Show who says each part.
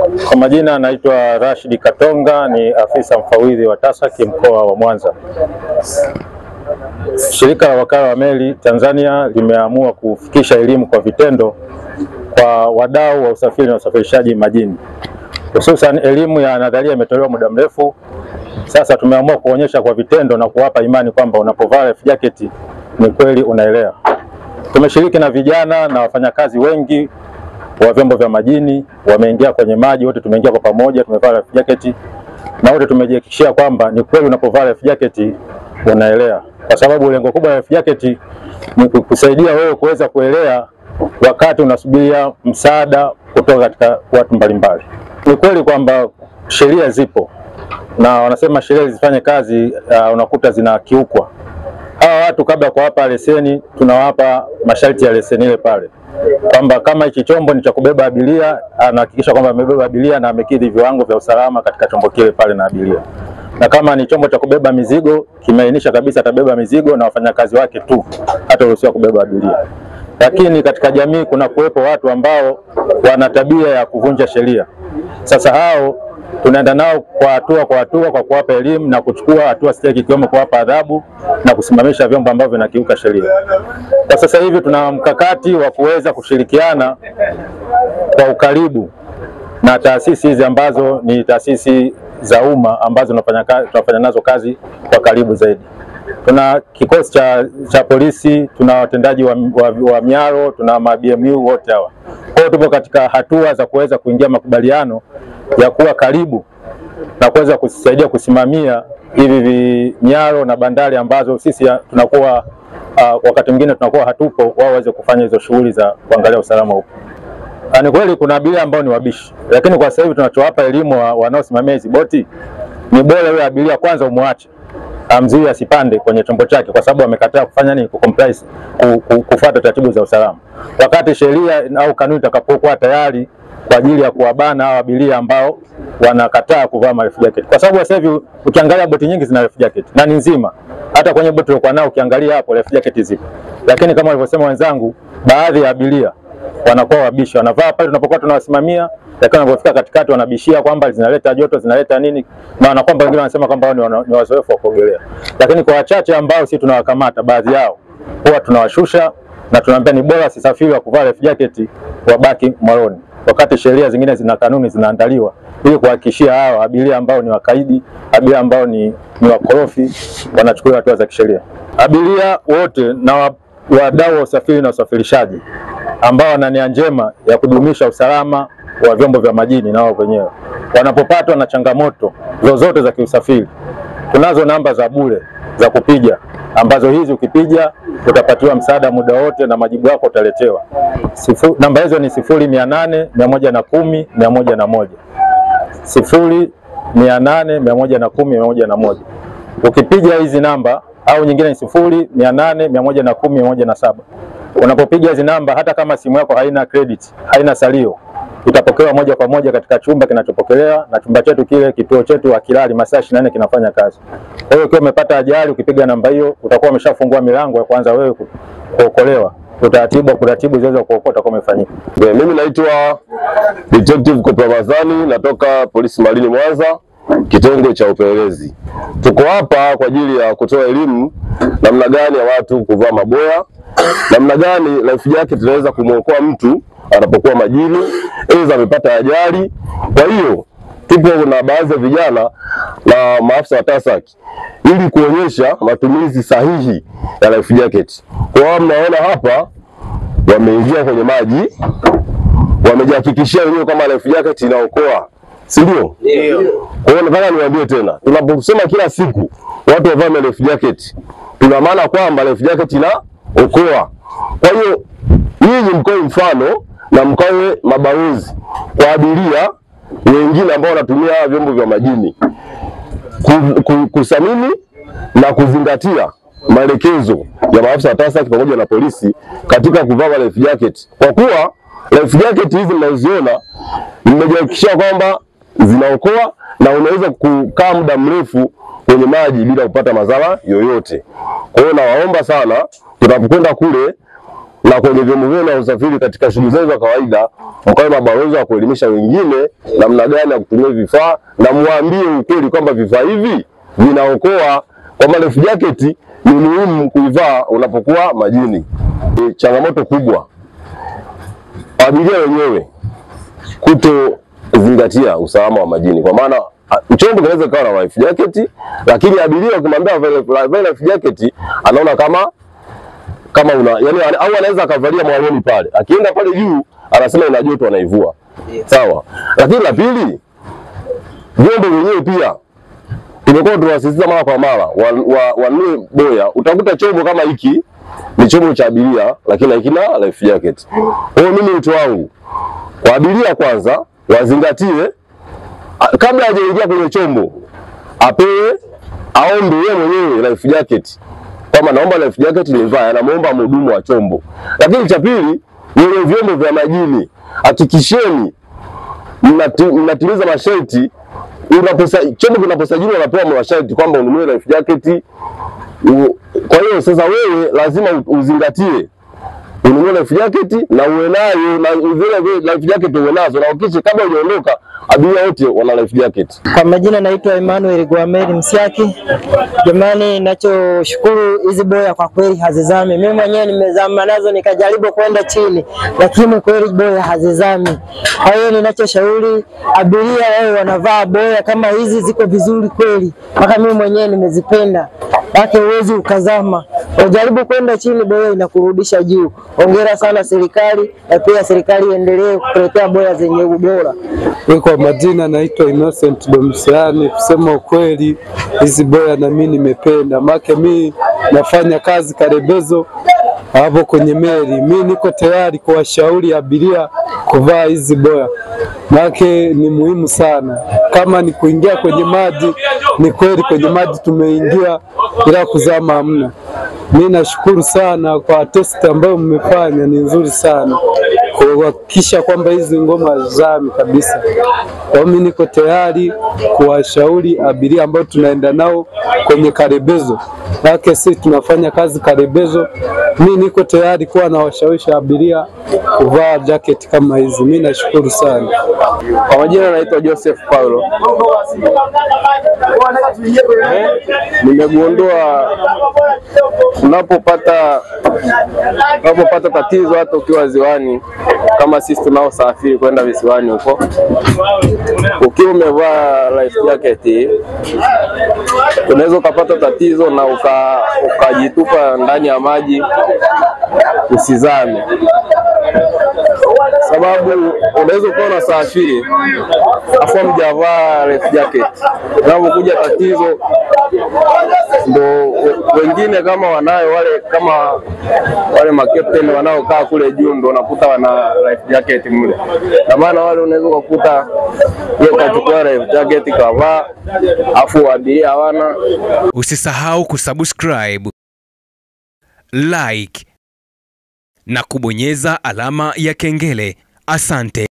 Speaker 1: Kwa majina anaitwa Rashid Katonga, ni afisa mfawidhi wa TASAC mkoa wa Mwanza. Shirika la wakala wa meli Tanzania limeamua kufikisha elimu kwa vitendo kwa wadau wa usafiri na usafirishaji majini, hususan elimu ya nadharia imetolewa muda mrefu. Sasa tumeamua kuonyesha kwa vitendo na kuwapa imani kwamba unapovaa life jacket ni kweli unaelea. Tumeshiriki na vijana na wafanyakazi wengi wa vyombo vya majini wameingia kwenye maji, wote tumeingia kwa pamoja, tumevaa life jacket na wote tumejihakikishia kwamba ni kweli unapovaa life jacket unaelea, kwa sababu lengo kubwa la life jacket ni kusaidia wewe kuweza kuelea wakati unasubiria msaada kutoka katika watu mbalimbali. Ni kweli kwamba sheria zipo na wanasema sheria zifanye kazi, uh, unakuta zinakiukwa. Hawa watu kabla ya kuwapa leseni, tunawapa masharti ya leseni ile pale kwamba kama hichi chombo ni cha kubeba abiria, anahakikisha kwamba amebeba abiria na amekidhi viwango vya usalama katika chombo kile pale na abiria, na kama ni chombo cha kubeba mizigo, kimeainisha kabisa atabeba mizigo na wafanyakazi wake tu, hata ruhusiwa kubeba abiria. Lakini katika jamii kuna kuwepo watu ambao wana tabia ya kuvunja sheria. Sasa hao tunaenda nao kwa hatua kwa hatua kwa kuwapa elimu na kuchukua hatua stahiki ikiwemo kuwapa adhabu na kusimamisha vyombo ambavyo vinakiuka sheria. Kwa sasa hivi tuna mkakati wa kuweza kushirikiana kwa ukaribu na taasisi hizi ambazo ni taasisi za umma ambazo tunafanya kazi, tunafanya nazo kazi kwa karibu zaidi. Tuna kikosi cha, cha polisi, tuna watendaji wa, wa, wa miaro, tuna ma BMU wote hawa. Kwa hiyo tupo katika hatua za kuweza kuingia makubaliano ya kuwa karibu na kuweza kusaidia kusimamia hivi vinyaro na bandari ambazo sisi tunakuwa uh, wakati mwingine tunakuwa hatupo, wao waweze kufanya hizo shughuli za kuangalia usalama huko. Ni kweli kuna abiria ambao ni wabishi, lakini kwa sasa hivi tunachowapa elimu wa, wanaosimamia hizi boti ni bora yule abiria kwanza umwache amzuie asipande kwenye chombo chake, kwa sababu amekataa kufanya nini, kucomply kufuata taratibu za usalama, wakati sheria au kanuni itakapokuwa tayari kwa ajili ya kuwabana hao abiria ambao wanakataa kuvaa life jacket, kwa sababu sasa hivi ukiangalia boti nyingi zina life jacket na ni nzima. Hata kwenye boti tulikuwa nao ukiangalia hapo life jacket zipo, lakini kama walivyosema wenzangu, baadhi ya abiria wanakuwa wabishi, wanavaa pale tunapokuwa tunawasimamia, lakini wanapofika katikati wanabishia kwamba zinaleta joto, zinaleta nini, na wanakwamba wengine wanasema kwamba ni, ni wazoefu wa kuogelea. Lakini kwa wachache ambao sisi tunawakamata, baadhi yao huwa tunawashusha na tunaambia ni bora sisafiri wa kuvaa life jacket, wabaki mwaroni wakati sheria zingine zina kanuni zinaandaliwa ili kuhakikishia hawa abiria ambao ni wakaidi, abiria ambao ni, ni wakorofi wanachukuliwa hatua za kisheria. Abiria wote na wadau wa usafiri na usafirishaji ambao wana nia njema ya kudumisha usalama wa vyombo vya majini na wao wenyewe wanapopatwa na changamoto zozote za kiusafiri, tunazo namba za bure za kupiga ambazo hizi ukipiga utapatiwa msaada muda wote na majibu yako utaletewa. Sifu, namba hizo ni sifuri mia nane mia moja na kumi mia moja na moja sifuri mia nane mia moja na kumi mia moja na moja Ukipiga hizi namba au nyingine ni sifuri mia nane mia moja na kumi mia moja na saba Unapopiga hizi namba, hata kama simu yako haina credit, haina salio itapokewa moja kwa moja katika chumba kinachopokelewa, na chumba chetu kile, kituo chetu hakilali, masaa 24 kinafanya kazi. Kwa hiyo ukiwa umepata ajali, ukipiga namba hiyo, utakuwa umeshafungua milango ya kwanza wewe kuokolewa. Utaratibu wa kuratibu zoezi la kuokoa utakuwa umefanyika.
Speaker 2: Mimi naitwa Detective Kopla Ramadhani, natoka polisi Marini Mwanza, kitengo cha upelelezi. Tuko hapa kwa ajili ya kutoa elimu namna gani ya watu kuvaa maboya, namna gani life jacket inaweza kumwokoa mtu anapokuwa majini, aidha amepata ajali. Kwa hiyo tupo na baadhi ya vijana na maafisa wa TASAC ili kuonyesha matumizi sahihi ya life jacket. Kwa hiyo mnaona hapa wameingia kwenye maji, wamejihakikishia wenyewe kama life jacket inaokoa, si ndio? Kwa hiyo nataka niwaambie tena, tunaposema kila siku watu wavae life jacket, tuna maana kwamba life jacket inaokoa. Kwa hiyo nyinyi mkoe mfano na mkawe mabalozi kwa abiria wengine ambao wanatumia vyombo vya majini kusamini na kuzingatia maelekezo ya maafisa wa TASAC pamoja na polisi katika kuvaa life jacket, kwa kuwa life jacket hizi mnazoziona nimejihakikishia kwamba zinaokoa na unaweza kukaa muda mrefu kwenye maji bila kupata madhara yoyote. Kwa hiyo nawaomba sana, tunapokwenda kule na kwenye vyombo vyenu vya usafiri katika shughuli zenu za kawaida, mkawe mabalozi wa kuelimisha wengine namna gani ya kutumia vifaa, na muambie ukweli kwamba vifaa hivi vinaokoa, kwamba life jacket ni muhimu kuivaa unapokuwa majini. E, changamoto kubwa abiria wenyewe kutozingatia usalama wa majini, kwa maana a- chombo kinaweza kawa na life jacket, lakini abiria ukimwambia avae avae life jacket anaona kama kama una yani, au anaweza akavalia mwaloni pale, akienda pale juu anasema ina joto, anaivua sawa. Lakini la pili, vyombo vyenyewe pia tumekuwa tunawasisitiza mara kwa mara wanunue wa, wanunue boya. Utakuta chombo kama hiki ni chombo cha abiria, lakini hakina life jacket. Kwa hiyo mimi wito wangu kwa abiria, kwanza wazingatie a- kabla hajaingia kwenye chombo apewe aombe yeye mwenyewe life jacket kwamba naomba life jacket nivae, anamwomba mhudumu wa chombo. Lakini cha pili, wenye vyombo vya majini, hakikisheni mnati- mnatimiza masharti. Unaposa, chombo kinaposajiliwa unapewa masharti kwamba ununue life jacket. U- Kwa hiyo sasa wewe lazima u- uzingatie ununue life jacket na uwe nayo na vile vile life jacket uwe nazo, na ukisha kabla hujaondoka abiria wote wana life jacket.
Speaker 3: Kwa majina naitwa Emmanuel Guameri Msiaki. Jamani, nachoshukuru hizi boya kwa kweli hazizami. Mimi mwenyewe nimezama nazo nikajaribu kwenda chini, lakini kweli boya hazizami. Kwa hiyo ninachoshauri abiria wao wanavaa boya kama hizi, ziko vizuri kweli, mpaka mimi mwenyewe nimezipenda, yake huwezi ukazama. Ujaribu kwenda chini, boya inakurudisha juu. Hongera sana serikali, na pia serikali iendelee kutuletea boya zenye ubora.
Speaker 4: Mi kwa majina naitwa Innocent Domisiani. Kusema ukweli, hizi boya na mi nimependa, make mi nafanya kazi Karebezo hapo kwenye meli. Mi niko tayari kuwashauri abiria kuvaa hizi boya, make ni muhimu sana. Kama ni kuingia kwenye maji, ni kweli kwenye maji tumeingia, ila kuzama hamna. Mi nashukuru sana kwa test ambayo mmefanya, ni nzuri sana kuhakikisha kwamba hizi ngoma zami kabisa. Kwa hiyo mimi niko tayari kuwashauri abiria ambao tunaenda nao kwenye Karebezo, yake si tunafanya kazi Karebezo. Mi niko tayari kuwa na washawishi abiria kuvaa jacket kama hizi. Mi nashukuru sana.
Speaker 5: Kwa majina naitwa Joseph Paulo. Nimegundua unapopata unapopata tatizo hata ukiwa ziwani, kama sisi tunaosafiri kwenda visiwani huko, ukiwa umevaa life jacket hii, unaweza ukapata tatizo na uka- ukajitupa ndani ya maji usizame sababu unaweza ukawa unasafiri afu mjavaa life jacket, unapokuja tatizo ndo wengine kama wanayo wale kama wale makapteni wanaokaa kule juu ndo unakuta wana life jacket mle, na maana wale unaweza ukakuta yeye kachukua life jacket kavaa, afu abiria hawana
Speaker 6: Usisahau kusubscribe, like na kubonyeza alama ya kengele. Asante.